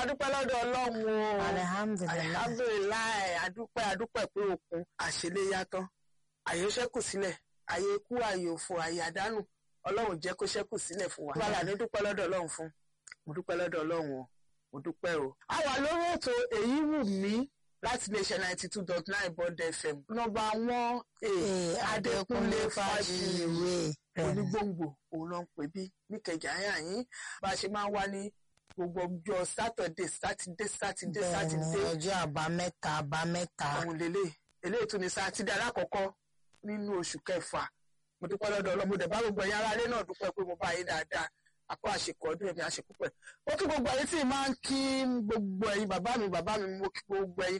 adúpẹ́ lọ́dọ̀ ọlọ́run o alihamdulilayi alihamdulilayi adúpẹ́ adúpẹ́ pé òkun àṣeléyá tán àyè ó ṣẹ́kù sílẹ̀ àyè ikú àyè òfò àyè àdánù ọlọ́run jẹ́ kó ṣẹ́kù sílẹ̀ fún wa. bàbá ní dúpẹ́ lọ́dọ̀ ọlọ́run fún mo dúpẹ́ lọ́dọ̀ ọlọ́run o mo dúpẹ́ o. a wà lórí ètò èyí wù mí láti iléeṣẹ́ ninety two dot nine bond fm nọ́mbà wọn adékúnlé fàṣìwé onígbòǹgbò òun ló ń pè bí níkẹjà yàn yín bá a ṣe máa ń wá ní gbogbo ọjọ́ sátọ̀dé sátidé sátidé bẹ́ẹ̀ni sátidé ọjọ́ àbámẹ́ta àbámẹ́ta àwọn lélẹ̀ eléyìí tún ní sátidé alákọ̀ọ́kọ́ nínú oṣù kẹfà mo dúpẹ́ lọ́dọ̀ ọlọ́mọdé bá gbogbo ẹ̀yin aráalé náà dúpẹ́ pé mo bá yín dáadáa àpò àṣekọ ọdún ẹ̀mí àṣekúpẹ̀ ó kí gbogbo ẹ̀yin tí máa ń kí gbogbo ẹ̀yin bàbá mi bàbá mi mo kí gbogbo ẹ̀yin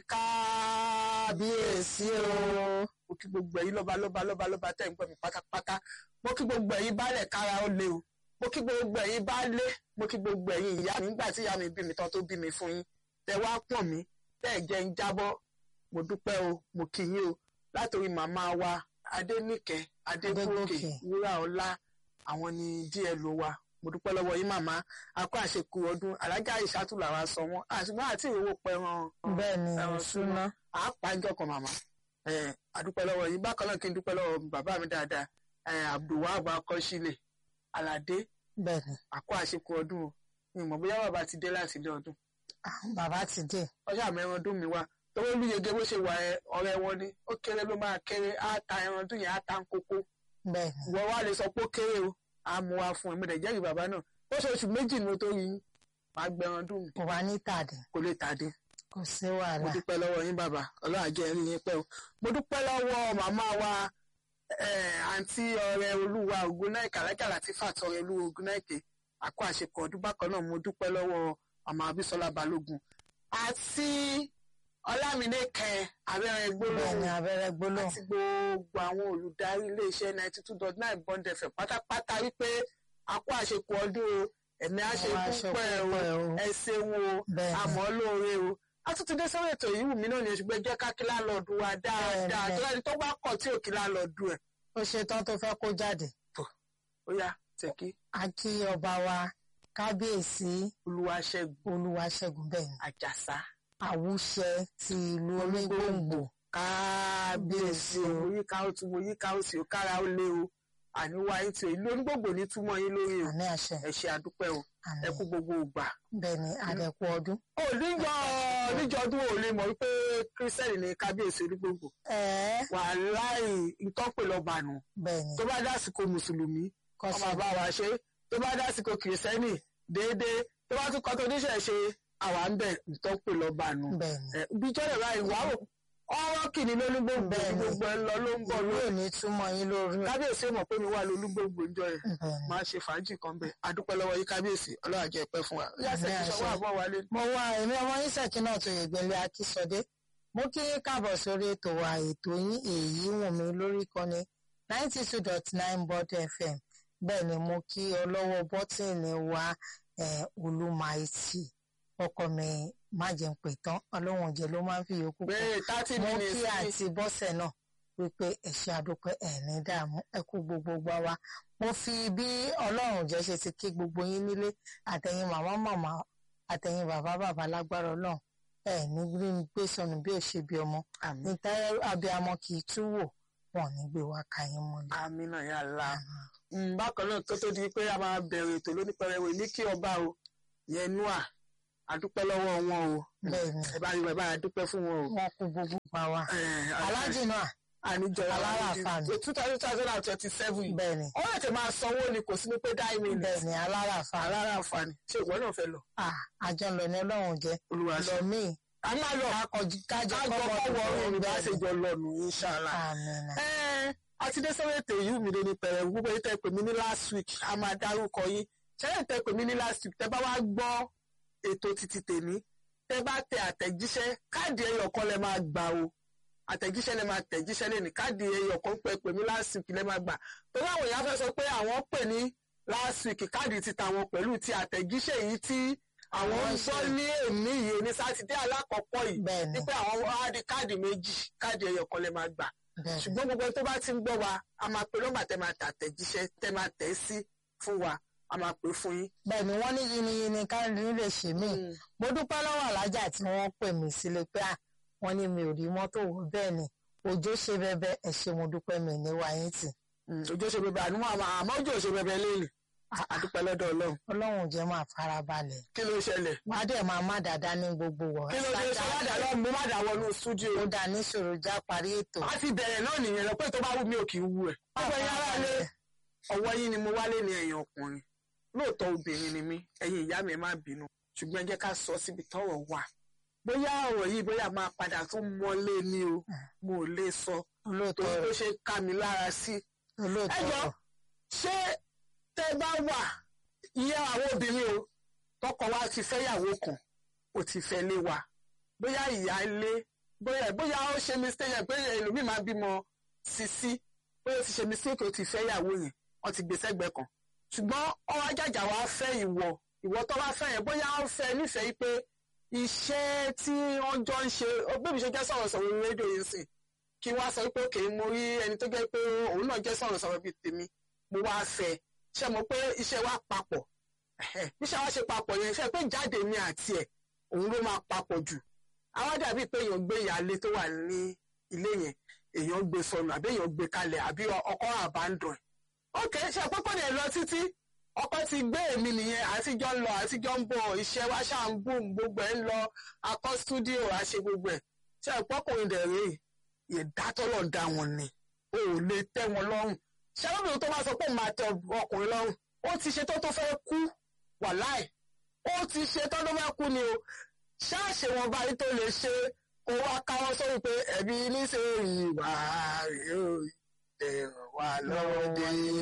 kábíyèsí o mo kí gbogbo ẹ̀yin lọ́ba lọ́ba lọ́ba lọ́ba tẹ̀ ń gbọ́ mi pátápátá mo kí gbogbo ẹ̀yin baálẹ̀ kára ó lé o mo kí gbogbo ẹ̀yin baálé mo kí gbogbo ẹ̀yin ìyá mi nígbà tí ìyá mi bí mi tán tó bí mi fún yín tẹ wá pọ̀n mí tẹ́ ẹ̀ jẹ́ ń jábọ́ mo dúpẹ́ o mo kí yín o látòrí màmá wa adéníkẹ́ adégòkè Adégòkè. wúrà ọlá àwọn ni dlo wa mo dúpẹ́ lọ́wọ́ yín màmá akọ àṣekù ọdún alájà ìṣàtúlà wa sọ wọn àṣùgbọ́n àti ìrówó pẹran bẹ́ẹ̀ni ẹran súná àápàjọ kan màmá ẹ àdúpẹ́ lọ́wọ́ yín bákan náà kí n dúpẹ́ lọ́wọ́ bàbá mi dáadáa ẹ abdulwahab akọsílẹ̀ aládé bẹ́ẹ̀ni àkọ àṣekù ọdún o mi ò mọ̀ bóyá bàbá ti dé láti ilé ọdún Ah, bàbá ti dé ọjọ́ àmọ́ ẹran ọdún mi wá tọwọ́ olúyege bó ṣe wà ẹ ọ̀rẹ́ wọn ni ó kéré ló máa kéré á ta ẹran ọdún yẹn á ta ń kókó bẹ́ẹ̀ni ìwọ wa lè sọ pé ó kéré o á mú wa fún ẹ mo dẹ̀ jẹ́rìí bàbá náà ó ṣe oṣù méjì ni mo tó rí yín màá gbẹran ọdún mi kò wá ní tàdé kò lè tàdé kò sí mo wàhálà dúpẹ́ lọ́wọ́ yín bàbá ọlọ́run àjẹ́ ẹ̀rí yín pẹ́ o mo dúpẹ́ lọ́wọ́ màmá wa eh, àǹtí ọ̀rẹ́ olúwa ògúnnáìkà alájà láti fàtọrẹ olúwa ògúnnáìkè àkó àṣekọ ọdún bákan náà mo dúpẹ́ lọ́wọ́ màmá abísọ́lá balógun àti ọlámídé kẹ abẹ́rẹ́ bẹ́ẹ̀ni gbólóhùn abẹ́rẹ́ gbólóhùn àti gbogbo àwọn olùdarí iléeṣẹ́ ninety two dot nine bond fm pátápátá wípé àkó àṣekọ ọdún o ẹ̀mí àṣekúpẹ́ o ẹ ṣeun o bẹ́ẹ̀ni àmọ́ lóore o a tún ti dé sórí ètò yìí wù mí náà ní oṣù gbẹjẹ kákí láńlọ́ọ̀dù wa dáadáa Bẹ́ẹ̀ni. tó lẹ́ni tó bá kọ̀ tí ò kí láńlọ́ọ̀dù ẹ̀ ó ṣe tán tó fẹ́ kó jáde ó yá tẹ̀kí a kí ọba wa kábíyèsí olúwaṣẹ́gun olúwaṣẹ́gun bẹ́ẹ̀ni àjàsá àwùṣẹ ti ìlú onígbòǹgbò kábíyèsí o mo yíká ó tún mo yíká ó sì ó kára ó lé o àníwá yín tí o ìlú onígbòǹgbò ní túmọ̀ yín lórí o àní àṣẹ ẹ ṣe àdúpẹ́ o àní ẹ kú gbogbo ògbà. bẹ́ẹ̀ni àdẹ̀kù ọdún ó níjọ níjọ ọdún ò lè mọ̀ wípé kírísítẹ́nì ní kábíyèsí onígbòǹgbò ẹ̀ẹ́ wàláì ìtọ́pẹ̀ lọ́ba nù bẹ́ẹ̀ni tó bá dásìkò mùsùlùmí ọmọ kọ́sọ̀ bá wa ṣe tó bá dásìkò kìrìsìtẹ́nì déédéé tó bá tún kọ́ tó níṣẹ́ ṣe àwa ń bẹ̀ nǹkan pè lọ́ba nù. bẹ́ẹ̀ni bí jọ́lẹ̀ báyìí wà ó ọ̀rọ̀ kìíní lólúgbòǹgbò Bẹ́ẹ̀ni. gbogbo ẹ lọ ló ń bọ̀ ìlú ló. ò ní túmọ̀ yín lórí ẹ̀ kábíyèsí mọ̀ pé mi wà lólúgbòǹgbò ń jọ ẹ̀ bẹ́ẹ̀ni máa ṣe fàájì kan bẹ́ẹ̀ adúpẹ́ lọ́wọ́ yín kábíyèsí ọlọ́run jẹ́ pẹ́ fún wa. yàtọ̀ Àmín, ìṣọwọ́ àṣẹ. àbọ̀ wálé. mo wá èmi ọmọ yín ṣèkínà tó yẹgbẹlẹ akísọdé mo kí yín káàbọ̀ sórí ètò wa ètò yín èyí wù mí lórí ìkànnì ninety two dot nine bond fm bẹ́ẹ̀ ni mo kí ọlọ́wọ́ bọ́tìnì wa eh, olúmaìtì ọkọ mi má jẹun pè tán ọlọ́wọ̀n jẹ ló máa ń fi yòókù kún bẹ́ẹ̀ thirty mo minutes kí ní àǹtí bọ́sẹ̀ náà wípé ẹ̀ṣẹ̀ àdúpẹ́ ẹ̀ní dààmú ẹ kú gbogbo gbà wá mo fi bí ọlọ́run jẹ́ ṣe ti kí gbogbo yín nílé àtẹ̀yìn màmá màmá àtẹ̀yìn bàbá bàbá lágbára ọlọ́run ẹ̀ ní rí mi gbé sọnù bí ò ṣe bí ọmọ àmì níta abiyamọ kì í tú wò wọn ò ní gbé wa ka yín mọ́lẹ̀. àmì náà yà lá. Mm, bákan náà tó tó di pé a máa bẹ̀rẹ̀ ètò lónípẹ̀rẹ̀wé ní kí ọba o yẹn nua adúpẹ́ lọ́wọ́ wọn o bẹ́ẹ̀ ni ẹ bá rí bàbá adúpẹ́ fún wọn o. wọn kú gbogbo gbà wá. Eh, alájì náà àníjọ Aláràfà ni. two thousand two thousand and twenty seven yìí bẹ́ẹ̀ ni ó lè tẹ máa sanwó ni kò sí ní pé dáì mi bẹ́ẹ̀ ni aláràfà Aláràfà ni ṣé ìwọ náà fẹ́ lọ Ah, àjọ ńlọ ní ọlọ́run jẹ́ olúwa lọ ṣe. míì a máa lọ kákọjú kájọ kájọ kọ́wọ́ ọ̀run ìgbà àṣejọ lọ́nu inṣàlá. àmín Ẹ́ẹ̀, a ti dé sọ́wọ́ ètò yìí mi ní pẹ̀rẹ̀ gbogbo yìí tẹ́ pè mí ní last week a máa dárúkọ yín ṣẹ́yìn tẹ́ pè mí ní last week tẹ́ bá wá gbọ́ ètò títí tèmi tẹ́ bá tẹ àtẹ̀jíṣẹ́ káàdì ẹyọ kan lẹ máa gbà o àtẹ̀jíṣẹ́ lẹ máa tẹ̀jíṣẹ́ lẹ́nu káàdì ẹyọ kan pẹ́ pè mí last week lẹ máa gbà torí àwọn èèyàn fẹ́ sọ pé àwọn pè ní last week káàdì ti tàwọn pẹ̀lú ti àtẹ̀jíṣẹ́ yìí tí àwọn ń Àwọn gbọ́ ṣe. ní èmi yìí ní sátidé alákọ̀ọ́kọ́ yìí bẹ́ẹ̀ ni wípé àwọn wá di káàdì méjì káàdì ẹyọ kan lẹ máa gbà bẹ́ẹ̀ ni ṣùgbọ́n gbogbo ẹni tó bá ti ń gbọ́ wa a máa pe nọ́mbà tẹ́ máa tà tẹ̀jíṣẹ́ tẹ́ máa tẹ̀ sí fún wa a máa pè fún yín. bẹ́ẹ̀ ni wọ́n ní yiniyini káàrin lè ṣe mí mo dúpẹ́ lọ́wọ́ alájà tí wọ́n pè mí sílé pé à wọ́n ní mi ò rí mọ́tò wọ̀ bẹ́ẹ̀ ni òjò ṣe bẹbẹ ẹ ṣé mo dúpẹ́ mi ní wáyé tì ojú ṣe bẹbẹ àánú àmọ́ àmọ́ ojú ò ṣe bẹbẹ lẹ́yìn àdúpẹ́ lọ́dọ̀ ọlọ́run. ọlọ́run jẹ́ máa farabalẹ̀ kí ló ṣẹlẹ̀. wàá dẹ̀ máa má dáadáa ní gbogbo wọ̀ kí ló ṣe ṣe má dà lọ mo má dà wọnú stúdíò. ó dà ní ṣòro já parí ètò. a ti bẹ̀rẹ̀ náà nìyẹn lọ pé tó bá wù mí ò kì í wù ẹ̀. ọgbẹ́ yín ará lé ọwọ́ yín ni mo wálé ní ẹ̀yìn ọkùnrin lóòótọ́ obìnrin ni mí ẹ̀yin ìyá mi má bínú ṣùgbọ́n ẹ jẹ́ ká sọ síbi tọ́rọ̀ wà bóyá ọ̀rọ̀ yìí bóyá máa padà tún mọ́lé ni o mo ò lè sọ olóòótọ́ torí tó ṣe ká mi lára sí. ẹ olóòótọ́ jọ ṣé tẹ bá wà iye àwọn obìnrin o tọkọ wa ti fẹ́yàwó kan ó ti fẹ́ lé wa bóyá ìyá ilé bóyá bóyá ó ṣe mistake yẹn pé ẹlòmíì máa bímọ sisi bóyá ó ti ṣe mistake ó ti fẹ́yàwó yẹn wọ́n ti gbé sẹ́gbẹ̀ẹ́ kan ṣùgbọ́n ọwọ́ ajájà wa fẹ́ ìwọ ìwọ tó bá fẹ́ yẹn bóyá ó fẹ́ nífẹ̀ẹ́ yìí pé iṣẹ́ tí wọ́n jọ ń ṣe bébí ṣe jẹ́ sọ̀rọ̀sọ̀rọ̀ ní rédíò yìí sìn kí wá sọ pé òkè mo rí ẹni tó jẹ́ pé òun náà jẹ́ sọ̀rọ̀sọ̀rọ̀ bíi tèmi mo wá fẹ́ ṣe mọ̀ pé iṣẹ́ wa papọ̀ iṣẹ́ wa ṣe papọ̀ yẹn ṣe pé jáde mi àti ẹ̀ òun ló máa papọ̀ jù àwa dàbí pé èèyàn gbé ìyáálé tó wà ní ilé yẹn èèyàn gbé sọnù àbí èèyàn gbé kalẹ̀ àbí ọkọ àbándọ̀ ẹ̀ ok ṣe pé kò ní lọ títí ọkọ ti gbé èmi nìyẹn àtijọ́ ń lọ àtijọ́ ń bọ̀ iṣẹ́ wa ṣáà ń boom gbogbo ẹ̀ ń lọ akọ́ stúdíò àṣe gbogbo ẹ̀ ṣe pọ́kùnrin dẹ̀ rèé ìdátọ́lọ̀ dá wọn ni o ò lè tẹ́ wọn lọ́rùn ṣàlọ́bìnrin tó bá sọ pé òun máa tẹ ọkùnrin lọ́rùn ó ti ṣe tó tó fẹ́ kú wàláì ó ti ṣe tó tó fẹ́ kú ni o ṣáàṣì wọn báyìí tó lè ṣe kó wá káwọ́ sórí pé ẹ̀bí níṣẹ́ ìwà rèé o ẹ̀ràn wà lọ́wọ́ dé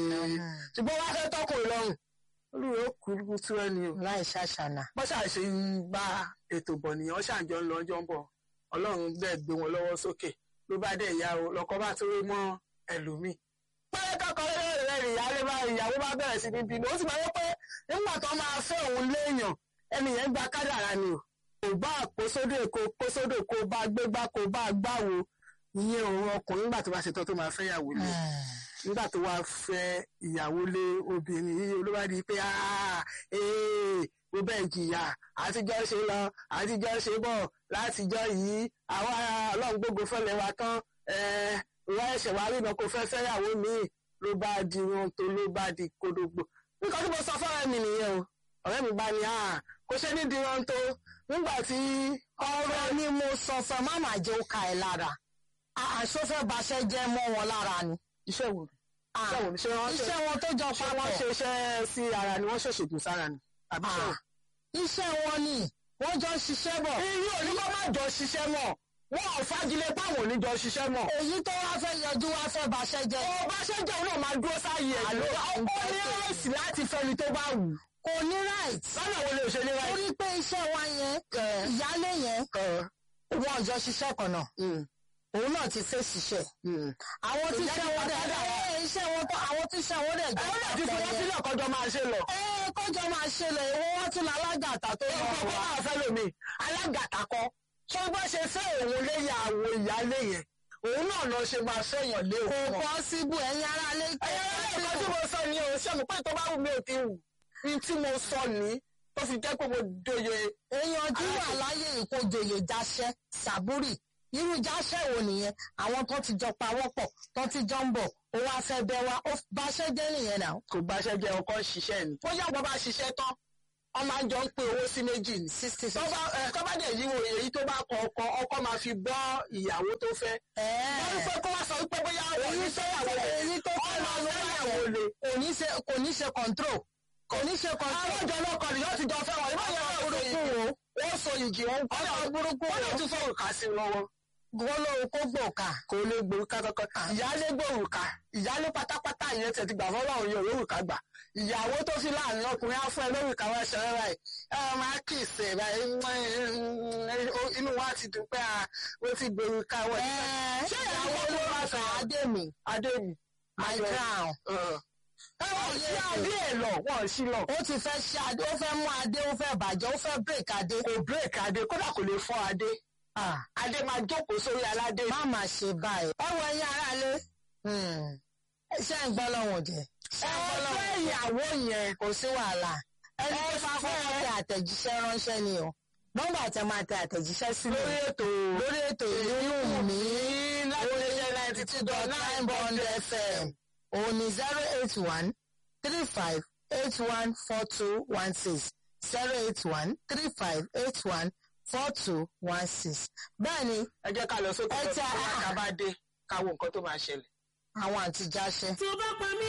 ṣùgbọ́n wá fẹ́ tọkùnrin lọ́rùn olùwé ó kú tú ẹni o láì ṣàṣànà. bọ́n ṣàṣe ń bá ètò bọ̀ nìyẹn ṣàǹjọ ń lọ ọjọ́ ń bọ̀ ọlọ́run dẹ̀ gbé wọn lọ́wọ́ sókè ló bá dẹ̀ ìyá o lọ́kọ́ bá tó rí mọ́ ẹlòmíì. pẹ́ẹ́ kọ́kọ́ rẹ̀ ìyáálé bá ìyàwó bá bẹ̀rẹ̀ sí ní bínú ó sì máa yẹ pé nígbà tó máa fẹ́ òun léèyàn ẹni yẹn gba kádàrá ni o kò bá kó sódò kó kó sódò kó bá gbégbá kó bá gbáwo ìyẹn òun ọkùnrin nígbà tó bá ṣe tán tó máa fẹ́ ìyàwó lé nígbà tó wá fẹ́ ìyàwó lé obìnrin yìí ló bá di pé ó bẹ́ẹ̀ jìyà àtijọ́ ṣe lọ àtijọ́ ṣe bọ̀ látijọ́ yìí àwa ọlọ́run gbogbo fẹ́lẹ̀ wa tán ìwà ẹ̀ṣẹ̀ wa rí iná kó fẹ́ fẹ́yàwó míì ló bá di wọn tó ló bá di kodogbo nǹkan tí mo sọ fọ́ọ̀rẹ́ mi nìyẹn o ọ̀rẹ́ mi bá ní à kó ṣe ní di wọn tó nígbà tí ọ̀rọ̀ ni mo sọ fún mama jẹ́ ó ka ẹ̀ lára àṣọfẹ́ baṣẹ́ jẹ́ mọ́ wọn lára ni. iṣẹ́ wo iṣẹ́ wo ni ṣé wọ́n ṣe iṣẹ́ wọn tó jọ ṣé papọ̀ wọ́n ṣe iṣẹ́ sí ara ni wọ́n ṣèṣègùn sára ni àbí ṣé Ah, iṣẹ́ wọn ni wọ́n jọ ń ṣiṣẹ́ bọ̀. irú oníkọ́ má jọ ṣiṣẹ́ mọ̀ wọ́n ò fagilé páwọn ò ní jọ ṣiṣẹ́ mọ̀. èyí tó wá fẹ́ yọjú wá fẹ́ baṣẹ́ jẹ́. ó bá ṣe jẹ́ òun náà máa dúró sáyé ẹ̀ ló ó ní ráìsì láti fẹ́ni tó bá wù. kò ní right. lọ́nà wo lè ṣe ní ráìsì. torí pé iṣẹ́ wa yẹn ìyálé yẹn wọn ò jọ ṣiṣẹ́ kan náà òun náà ti fẹ́ ṣiṣẹ́. àwọn tí iṣẹ́ wọn dẹ̀ ẹ iṣẹ́ wọn tó àwọn tí iṣẹ́ wọn dẹ̀ jọ àwọn náà ti fi wọ́n sílẹ̀ kọjọ máa ṣe lọ. ẹ kọjọ máa ṣe lọ ìwọ wọn tún lálágàtà tó ó lọ kọ́ wá. máa fẹ́ lómi alágàtà kọ. ṣé bá ṣe fẹ́ òun léyà àwọn ìyáálé yẹn òun náà lọ ṣe máa fẹ́yàn lé kò òun náà. pọ́síbù ẹ̀yin ará lé ẹ̀yẹ́ ẹ̀kọ́ tí mo sọ ni o ṣé mo pé tó bá wù mí ò ti wù ní tí mo sọ ní tó fi jẹ́ pé mo dóye èèyàn tí wà láyé ìkójoyè jáṣẹ́ sàbúrì irú jáṣẹ́ wo nìyẹn àwọn tó ti jọ pawọ́pọ̀ tó ti jọ ń bọ̀ ó wá fẹ́ bẹ́ wá ó báṣẹ́ jẹ́ nìyẹn náà. kò gbaṣẹ́ jẹ́ ọkọ ṣiṣẹ́ ni. ó yàgbọ́ bá ṣiṣẹ́ tán wọ́n máa jọ ń pín owó sí méjì ni. sixty tó bá ẹ, tó bá dẹ̀ yíwo èyí tó bá kọ ọkọ ọkọ máa fi bọ́ ìyàwó tó fẹ́. wọ́n ní pé kó wá sọ wípé bóyá èyí tó yàwó èyí tó fẹ́ ọmọ máa lọ fẹ́yàwó le. kò ní ṣe kò ní ṣe control kò ní ṣe control. àwọn ìjọ náà kọ nìyọ́ ti jọ fẹ́ wọn ìbáyọ̀ náà burúkú burúkú wo wọ́n so yìgì wọn kọ́ ọ̀nà burúkú wọ́n náà wo tún fọwọ́ kà sí lọ́wọ́. wọ́n lóun kó gbòòkà. kò lè gbòòrùka kankan ìyáálé gbòòrùka ìyáálé pátápátá ìyẹn tẹ̀ ti gbà fọlọ́run yóò lórúkà gbà ìyàwó tó fi láàrin ọkùnrin á fún ẹ lórúkà wọn ṣẹlẹ̀ báyìí ẹ máa kì í sè báyìí inú wa ti dùn pé ó ti gbòòrùka wọn. ṣé ìyàwó ló wá fẹ́ adémi adémi my crown. ẹ wọ́n sí adé ẹ̀ lọ wọ́n sí lọ. ó ti fẹ́ ṣe adé ó fẹ́ mú adé ó fẹ́ bàjẹ́ ó fẹ́ break adé. kò bírèkì adé kódà kò lè fọ́ adé Ah, adé máa jókòó sórí aládé. má mà ṣe báyìí. ẹ wọ ẹyin aráalé ṣé ń gbọ́ lọ́wọ́ jẹ. ẹ fẹ́ ìyàwó yẹn kò sí wàhálà ẹni tó bá fọwọ́ tẹ àtẹ̀jíṣẹ́ ránṣẹ́ ni o nọ́mbà tẹ máa tẹ àtẹ̀jíṣẹ́ sílẹ̀ lórí ètò lórí ètò ìlú mi láti ninety two dot nine bond fm òun ni zero eight one three five eight one four two one six zero eight one three five eight one four two one six bẹ́ẹ̀ ni ẹ jẹ́ ká lọ sókè Ẹ lọ́dún ti- tó bá dé ká wo nǹkan tó máa ṣẹlẹ̀. àwọn àtijáṣẹ́. tí o bá pa mí